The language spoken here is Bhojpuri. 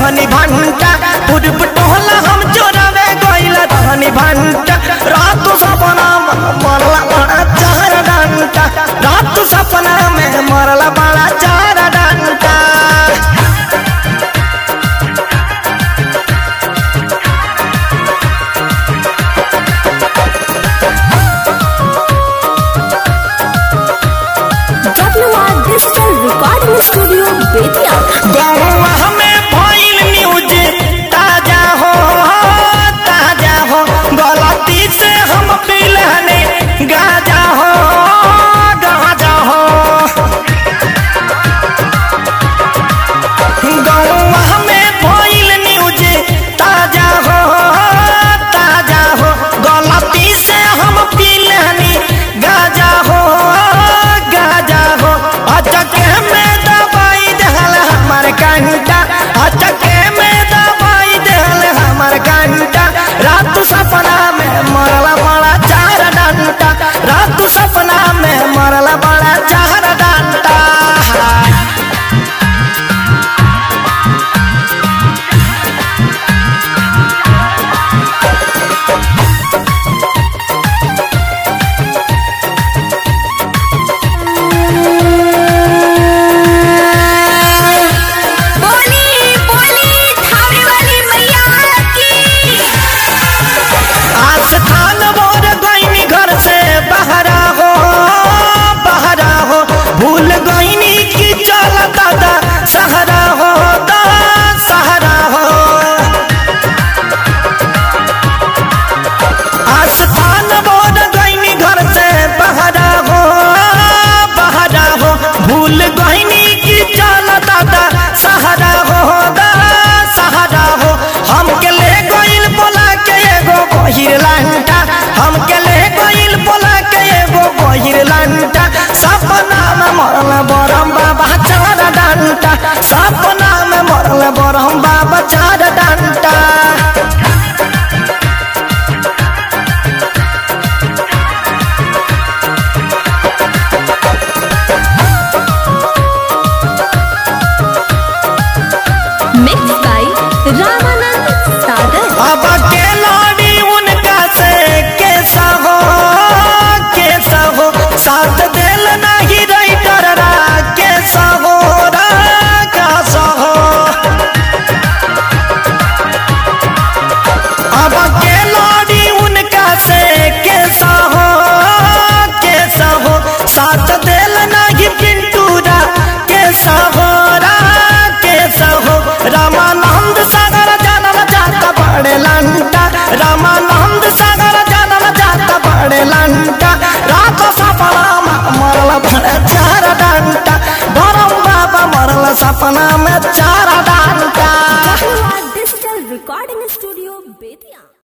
रहनी भंटा पूर्व टोला हम चोरावे गइल रहनी भंटा रात सपना में मरला बड़ा चार डंटा रात सपना में मरला बड़ा चार डंटा WR Digital Recording Studio, Betia. गौवा हमें भइल न्यूज ताजा हो ताजा हो गलती से हम पिलहने गाजा हो गाजा हो गौवा हमें भइल न्यूज ताजा हो ताजा हो गलती से हम पिलहनी गाजा हो गाजा हो अचके में दवाई दहल हमर कंटा अचके में दवाई दहल हमर कंटा रात सपना में मरला बड़ा चार डंटा रात सपना में मरला बड़ा चार डंटा बोली बोली थावे वाली मैया की आस्थान मोर गईनी घर से बहरा हो बहरा हो भूल गईनी की चल दादा सहरा हो दा सहरा हो आस्थान मोर गईनी घर से बहरा हो बहरा हो भूल गईनी की चल दादा सहरा हो दा सहरा हो हमके ले गइल बोला के एगो बहिर लंटा हमके ले गइल बोला के एगो बहिर लंटा सपना में मरल बरम बाबा चार डंटा सपना में मरल बरम बाबा चार डंटा Mixed by Ramanand Sagar. अब के लाड़ी उनका से कैसा हो कैसा हो साथ दिल नहीं रही डरा कैसा हो रा कैसा हो अब के लाड़ी उनका से कैसा हो कैसा हो साथ दिल नहीं पिंटूरा कैसा हो रा कैसा हो रामानंद सागर जानल जाता बड़े लंटा रामानंद सागर जानल जाता बड़े लंटा रात सपना में मरल भरे चार डंटा बरम बाबा मरल सपना में चार डंटा WR Digital Recording Studio, Betia.